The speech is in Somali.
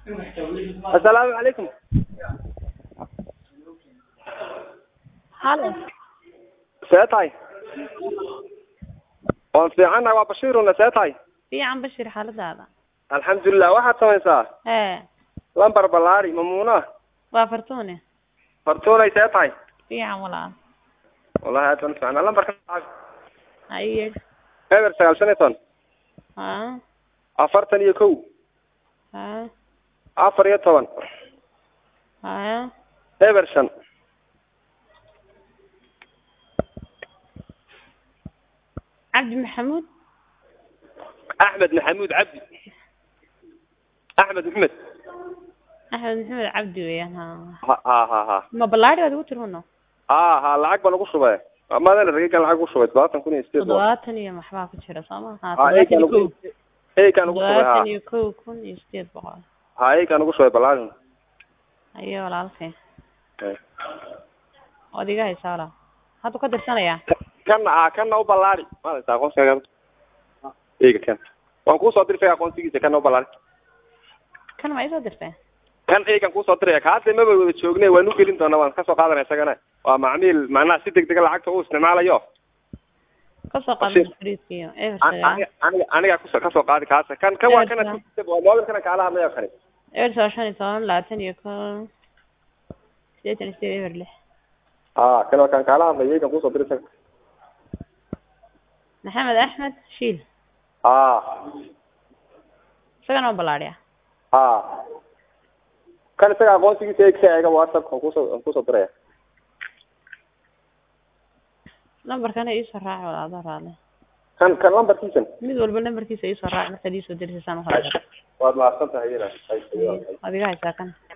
assalaamu calaykum halo see tahay waan fiicannahay waa bashiiruna see tahay fiican bashir xaaladaada alxamdulilah waxaad samaysaa ee lambar ballaari mamuuna waa fartuune fartuunay see tahay fiican walaal wallahi aad baan fiicnaa lambarka haye eber sagaal shan iyo toban ha afartan iyo kow ha afar iyo toban ha eber shan cabdi maxamuud axmed maxamuud cabdi axmed maxamed axmed maxamed cabdi weeyaan ha ha ha ha ha ma ballaari baad ugu tirhuno ha ha lacag baan ugu shubay maadana ragigan lacag ugu shubay todobaatan kun iyo sideed boqol toddobaatan iyo maxbaa ku jira soo ma ha ha toddobaatan eykaan iyo kow ugu eykaan ugu shubay ha toddobaatan iyo kow kun iyo sideed boqol ha eykaan ugu shubay ballaarin haye walaalkay waad iga haysaa walaal hadda ka dirsanayaa kana ha kana u ballaari maadaysa aqoonsiga eyga kan waan kuusoo dirtay aqoonsigiisa kana u ballaari kan ma isoo dirtay kan eygan kuusoo diraya kaada maba wada joogne waan u gelin doonaa waan kasoo qaadanaya isagana waa macmiil macnaha si deg dega lacagta u isticmaalayo kasoo Bashir. qadan friidkiyo eber An- sagaal aniga aniga aniga kuso kasoo qaadi kaasa kan kan waa kana waa moobilkana kaala hadlayo kani eber sagaal shan iyo toban labaatan iyo kow sideetan iyo sideed eber lix ha kan waa kan kaala hadlayo eygan kuusoo diray isaga maxamed axmed shiil ha isagana waa ballaadhiya ha kan isaga aqoonsigiisa eeg eega whatsapp aan kuusoo aan kuusoo diraya lambarkana iisoo raaci walaado raale kan kan lambarkiisan mid walba lambarkiisa iisoo raaci markaad iisoo dirisaysaan u hore waad mahadsan tahay iyada waad iga haysaa kan